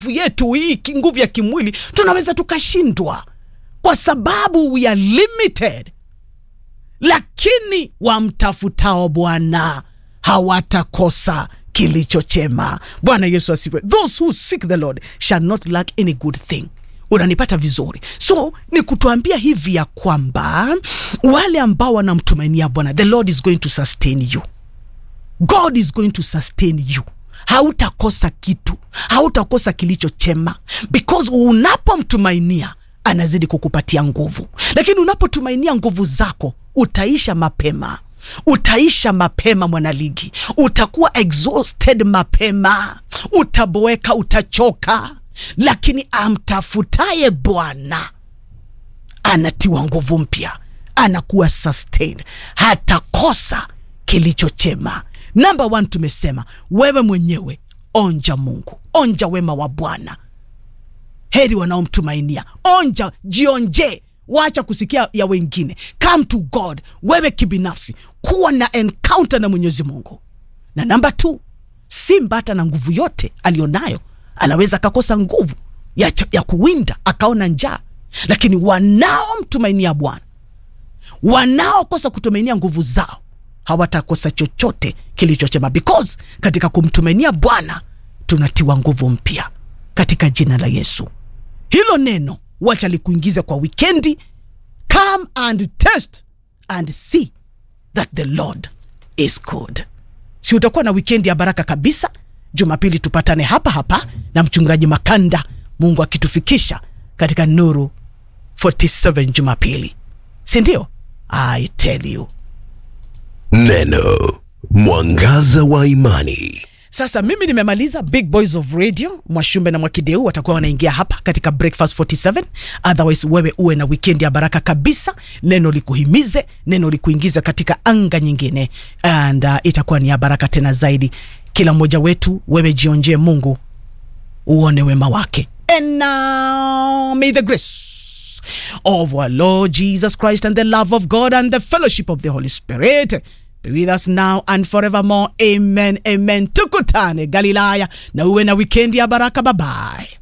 yetu hii ki- nguvu ya kimwili tunaweza tukashindwa kwa sababu we are limited lakini wamtafutao bwana hawatakosa kilicho chema bwana yesu asifiwe those who seek the lord shall not lack any good thing unanipata vizuri so ni kutuambia hivi ya kwamba wale ambao wanamtumainia bwana the lord is going to sustain you god is going to sustain you hautakosa kitu hautakosa kilicho chema because unapomtumainia anazidi kukupatia nguvu lakini unapotumainia nguvu zako utaisha mapema utaisha mapema mwanaligi utakuwa exhausted mapema utaboeka utachoka lakini amtafutaye bwana anatiwa nguvu mpya anakuwa sustained hatakosa kilicho chema namba one tumesema wewe mwenyewe onja mungu onja wema wa bwana heri wanaomtumainia onja jionje wacha kusikia ya wengine come to god wewe kibinafsi kuwa na encounter na mwenyezi mungu na namba t simba hata na nguvu yote alionayo anaweza akakosa nguvu ya, ch- ya kuwinda akaona njaa lakini wanaomtumainia bwana wanaokosa kutumainia nguvu zao hawatakosa chochote kilichochema because katika kumtumainia bwana tunatiwa nguvu mpya katika jina la yesu hilo neno wacha likuingize kwa wikendi come and test and see that the lord is good si utakuwa na wikendi ya baraka kabisa jumapili tupatane hapa hapa na mchungaji makanda mungu akitufikisha katika nuru 47 jumapili sindio i tell you Neno mwangaza wa imani. sasa mimi nimemaliza big boys of radio mwashumbe na mwakideu watakuwa wanaingia hapa katika breakfast 47 otherwise wewe uwe na wikendi ya baraka kabisa neno likuhimize neno likuingize katika anga nyingine and uh, itakuwa ni ya baraka tena zaidi kila mmoja wetu wewe jionjee mungu uone wema wake and now may the grace of our Lord Jesus Christ and the love of God and the fellowship of the Holy Spirit be with us now and forevermore. Amen. Amen. Tukutane Galilaya na uwe na wikendi ya baraka. Bye bye.